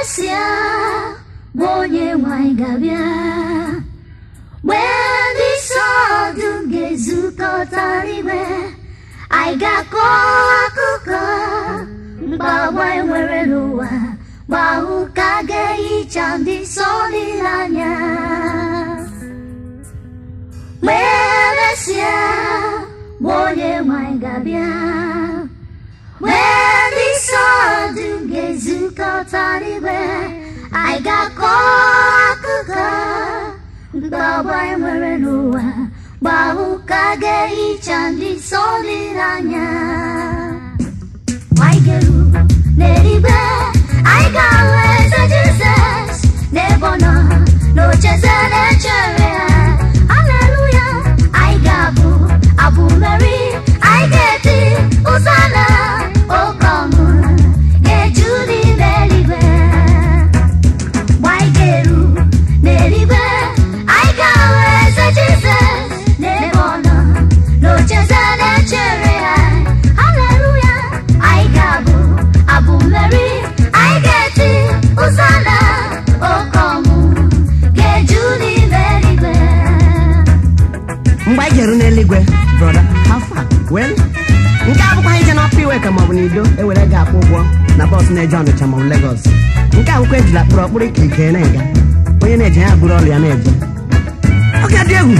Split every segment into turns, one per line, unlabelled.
emesịa bụ onye nwanyị ga-abịa mgbe ndị nsọ dum ga-ezukọta n'igwe anyị ga-akọ akụkọ mgbawa anyị nwere n'ụwa mgbe ahụ ka a ga-ehicha ndị nsọ niile anya mgbe emesịa bụ onye nwanyị ga-abịa mgbe ndị nsọ dum ga-ezukọta n'igwe anyị ga-akọ akụkọ mgbawa anyị nwere n'ụwa mgbe ahụ ka a ga-ehicha ndị nsọ niile anya anyị ga-eru n'eluigwe anyị ga-ahụ eze Jizọs n'ebe ọ nọ n'ocheze na-echere ya Haleluya anyị ga-abụ abụ mmeri anyị ga-eti ụzọ na oke ọṅụ ga-eju n'ime eluigwe mgbe anyị ga-eru n'eluigwe anyị ga-ahụ eze Jizọs n'ebe ọ nọ n'ocheze na-echere ya Haleluya anyị ga-abụ abụ mmeri anyị ga-eti ụzọ na oke ọṅụ ga-eju n'ime eluigwe
mgbe anyị ga-eru n'eluigwe brọda hafa wel nke abụkwa ije n'ọpụ iwe ka maọbụ n'ido ewere gị akwụ ụgwọ na bọọsụ na-eje ọnịcha maọbụ legọs nke akwụkwọ ejila kpụrụ ọkpụrụ ikirikiri na-ega onye na-eje ya bụrụ ọrụ ya na-eje ọ ga-adị egwu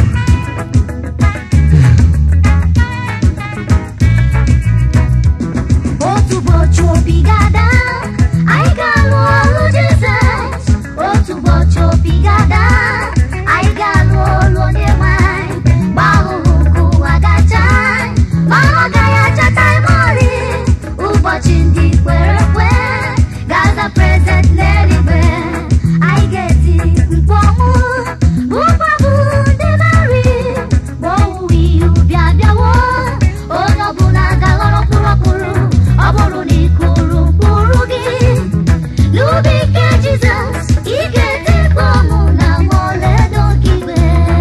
otu ụbọchị obi ga-ada anyị ga-alụ ọlụ Jizọs otu ụbọchị obi ga-ada anyị ga-alụ ọlụ onye nwanyị mgbe ahụhụ nke ụwa gacha ma ọ gaghị achata ịmọrị ụbọchị ndị kwere ekwe gaza prezent n'eluigwe anyị ga-eti mkpu ọnwụ ụgbọbụ ndị meri ma owuwe ihe ubi abịawo onye ọbụla ga-aghọrọ mkpụrụ ọkpụrụ ọ bụrụ na ị kụrụ mkpụrụ gị n'ubi nke Jizọs ị ga-eti mkpu ọnwụ na ma ọlaedo nke igwe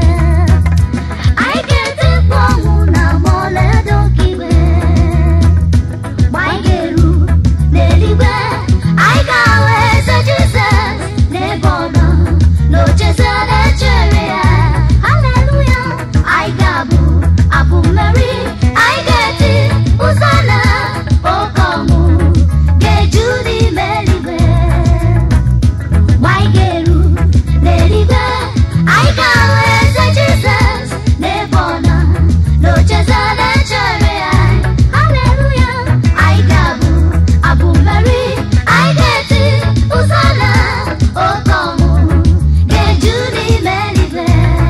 anyị ga-eti mkpu ọnwụ na ma ọlaedo nke igwe mgbe anyị ga-eru n'eluigwe anyị ga-ahụ eze Jizọs n'ebe ọ nọ n'ocheze na-echere ya haleluya anyị ga-abụ abụ mmeri anyị ga-eti ụzọ na oke ọṅụ ga-eju n'ime eluigwe mgbe anyị ga-eru n'eluigwe anyị ga-ahụ eze Jizọs n'ebe ọ nọ n'ocheze na-echere ya haleluya anyị ga-abụ abụ mmeri anyị ga-eti ụzọ na oke ọṅụ ga-eju n'ime eluigwe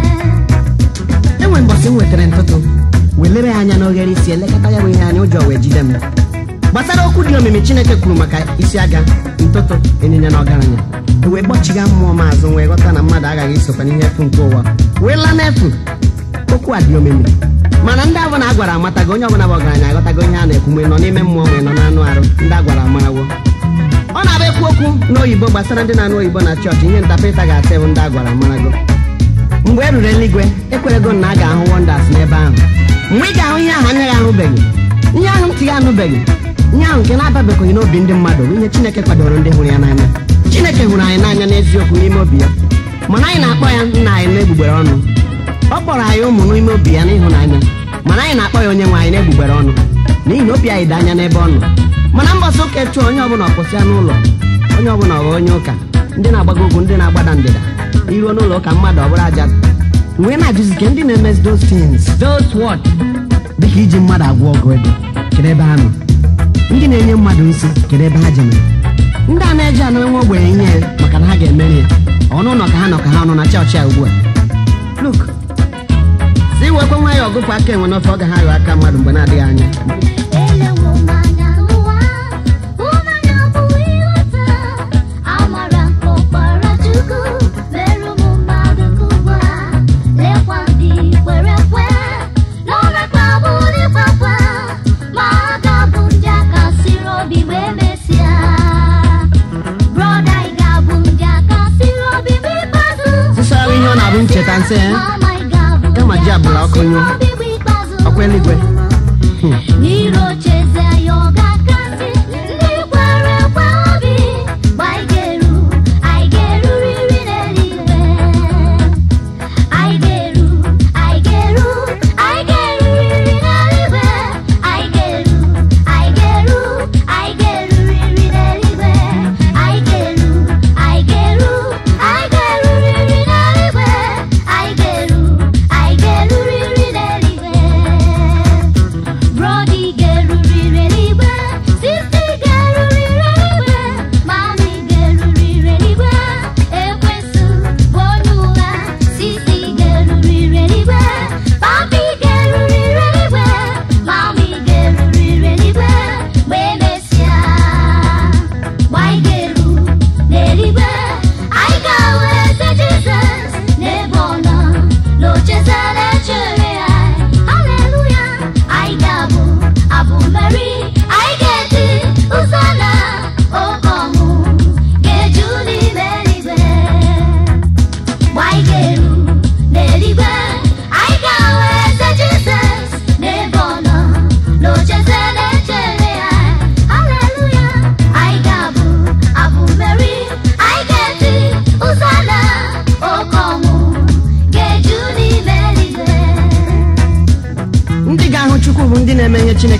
enwe mbọsị m nwetara ntụtụ welere ya anya n'oghere isi elekọta ya bụ ihe anya ụjọ wee jide m gbasara okwu dị omimi chineke kwuru maka isi aga ntụtụ ịnyịnya na ọgaranya e wee gbọchiga mmụọ m azụ wee ghọta na mmadụ aghaghị isokwa n'ihe efu nke ụwa wee laa n'efu okwu a dị omimi mana ndị abụla a gwara amatago onye ọbụla bụ ọgaranya aghọtago ihe a na-ekwu mgbe nọ n'ime mmụọ nwee nọ n'anụ arụ ndị a gwara amarawo ọ na-abụ ekwu okwu n'oyibo gbasara ndị na-anụ oyibo na chọọchị ihe ntapịta ga-asị bụ ndị a gwara amarago mgbe e ruru eluigwe ekwerego na a ga-ahụ wonders n'ebe ahụ mgbe ị ga-ahụ ihe ahụ anya gị ahụbeghị ihe ahụ ntị gị anụbeghị ihe ahụ nke na-ababeghị n'obi ndị mmadụ bụ ihe chineke kwadoro ndị hụrụ ya n'anya chineke hụrụ anyị n'anya n'eziokwu n'ime obi ya mana anyị na-akpọ ya nna anyị n'egbugbere ọnụ ọ kpọrọ anyị ụmụ n'ime obi ya n'ịhụnanya mana anyị na-akpọ ya onye nwe anyị n'egbugbere ọnụ n'ihi na obi anyị dị anya n'ebe ọ nọ mana mbọsị ụka etu onye ọbụla ọkwụsịa n'ụlọ onye ọbụla ọghọ onye ụka ndị na-agbago ugwu ndị na-agbada ndịda iruo n'ụlọ ụka mmadụ ọ bụrụ aja wee na-ajụzi ke ndị na-emezi those things those what dịka iji mmadụ agwọ ọgụ ego kedu ebe ha nọ ndị na-enye mmadụ nsị kedu ebe ha jemere ndị a na-eji anụ nwa ogbenye ihe ya maka na ha ga-emeri ya ọnụ ụlọ ka ha nọ ka ha nọ na chọọchị a ugbu a luk si wekwe nwa ya ọgụpụ aka enwe n'ofe ọ ga ha yọ aka mmadụ mgbe na-adịghị anya
Elewo m anya n'ụwa, hụnanya abụghị ịghọta. Amara nke ọkpara Chukwu mere ụmụ mmadụ nke ugbu a. Lekwa ndị kwere ekwe, na ọ na-akpagbu ndị kwakwa, ma ha ga-abụ ndị aka siri obi ma emesịa. Brọda, ị ga-abụ ndị aka siri obi ma ikpeazụ.
sịsara ihe ọ na-abụ ncheta nsị ya
Mama, ị ga-abụ
Kama
ndị
ji abụrụ
aka
ọkụ
siri
nyụọ.
obi ma ikpeazụ.
ọkwa eluigwe
n'irocheze ya ọ ga-akasị ndị kwere ekwe obi mgbe anyị ga-eru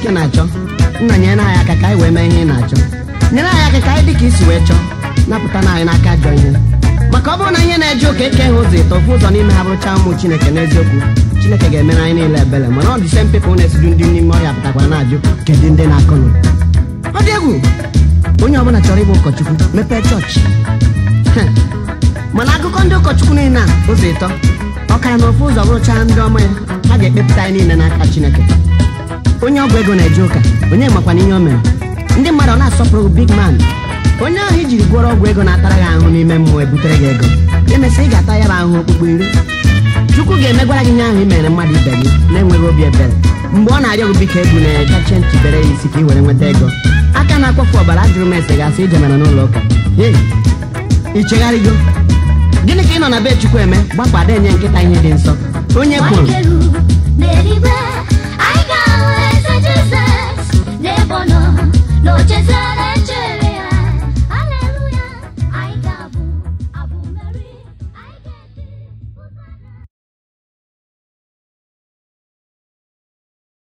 ike na-achọ nna nyere anyị aka ka anyị wee mee ihe ị na-achọ nyere anyị aka ka anyị dị ka isi wee chọọ napụta na anyị n'aka ajọ ihe maka ọ bụrụ na ihe na-eje ụka eke ha ụzọ ịtọ ofu ụzọ n'ime ha bụrụcha ụmụ chineke n'eziokwu chineke ga-emere anyị niile ebere mana ọ dị same people na-esidu ndị n'ime ọhịa pụtakwara na-ajụ kedu ndị na-akọnụ ọ dị egwu onye ọbụla chọrọ ịbụ ụkọchukwu mepee chọọchị Heh. mana akụkọ ndị ụkọchukwu niile a ụzọ ịtọ ọ kara na ofu ụzọ bụrụcha ndị ọma ya ha ga-ekpepụta anyị niile n'aka chineke onye ọgwụ ego na-eje ụka onye makwana ihe o mere ndị mmadụ ọ na-asọpụrụ big man onye ahụ ijiri gwọrọ ọgwụ ego na-atara gị ahụ n'ime mmụọ ebutere gị ego emesịa ị ga-ata ya bụ ahụ okpukpu iri chukwu ga-emegwara gị ihe ahụ i mere mmadụ ibe gị na-enweghị obi ebere mgbe ọ na-arịọ gị biko egwu na-egache ntụbere ya isi ka ị were nweta ego aka na-akpọfu ọbara ajụrụ m ese gasị ije mere n'ụlọ ụka Hey, ị chegharịgo gịnị ka ị nọ na be chukwu eme gbapụ ada enye nkịta ihe dị nsọ onye kwuru
Nwakeru n'eluigwe anyị ga-ahụ eze Jizọs n'ebe ọ nọ n'ocheeze